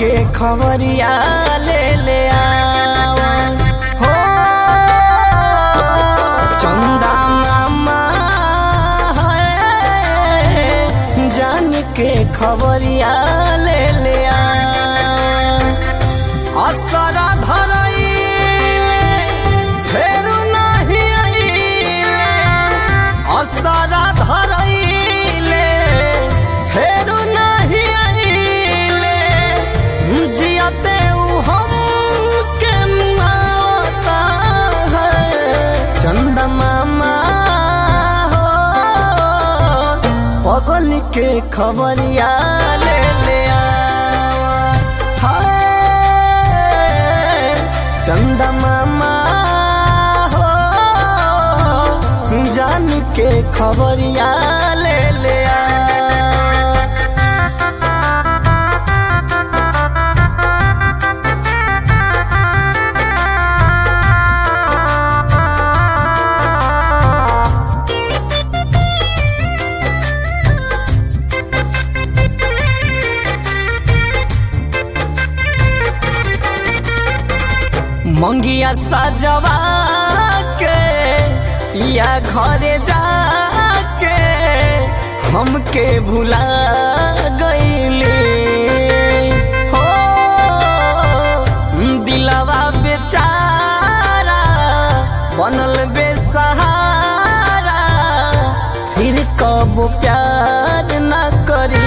के खबरिया ले ले आवा हो चंदा मामा है जान के खबरिया ले ले आवा असरा धरइले फेरू नाही आइले असरा धरइले फेरू नाही आइले जियते उ हम के मुआवता है चंदा मामा हो पगल के खबरिया ले ले आवा हाय चंदा मामा हो जान के खबरिया ले ले आवा मंगिया सजवा के या घरे जाके हमके भुला गईले हो दिलवा बेचारा बनल बेसहारा फिर कब प्यार न करी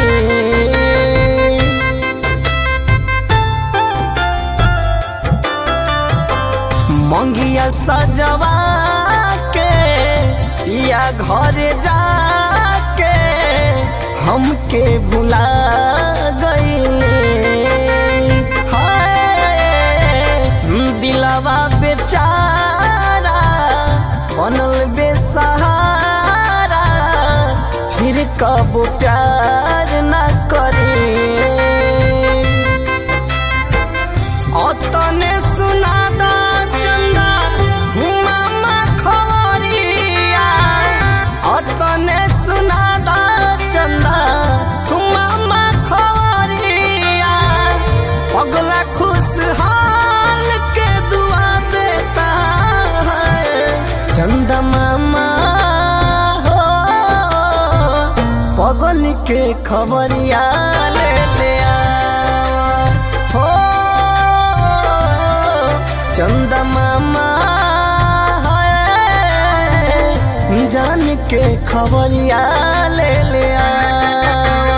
मंगिया सजवा के या घरे जाके हमके भुला गईले हाय दिलवा बेचारा बनल बेसहारा फिर कब प्यार न करे অতনে সুনাদা চন্দা মামা খবরিয়া অতনে সুনাদা চন্দা মামা খবরিয়া पगला खुशहाल के दुआ देता है चंदा मामा हो पगल के खबरिया ले ले आवा हो चंदा मामा है जान के खबरिया ले ले आवा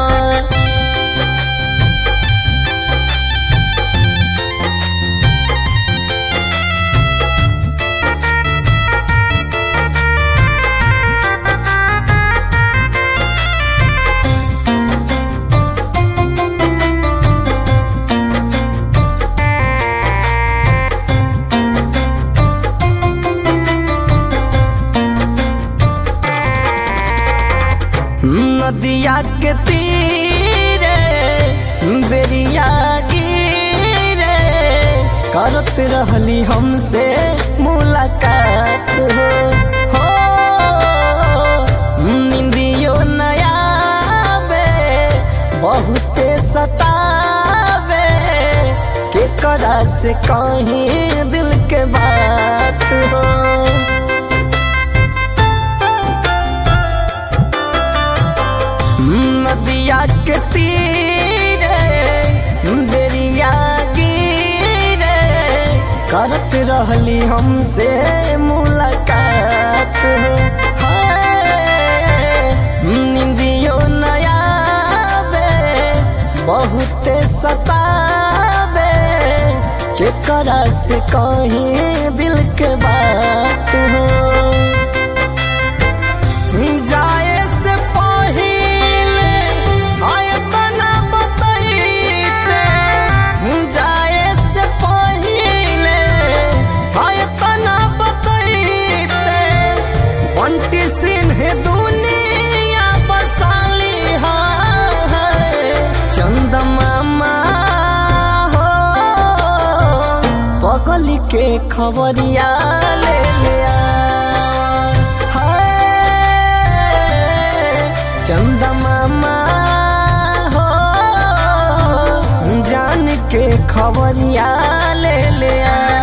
नदिया के तीरे बेरिया गिरे करत रहली हमसे मुलाकात हो हो निंदियो नया बे बहुते सतावे के करा से कहीं दिल के बात हो नदिया के तीरे बेरिया गिरे करत रहली हमसे मुलाकात हाय, निंदियो नया बे बहुते सतावे के करा से कहीं दिल के बात हो जाए से पहिले आयतना बतैते जाए से पहिले आयतना बतैते बंटी सिंह दुनिया बसाली है चंद मामा हो पगल के खबरिया ले लिया चंदा मामा हो जान के खबरिया ले ले आ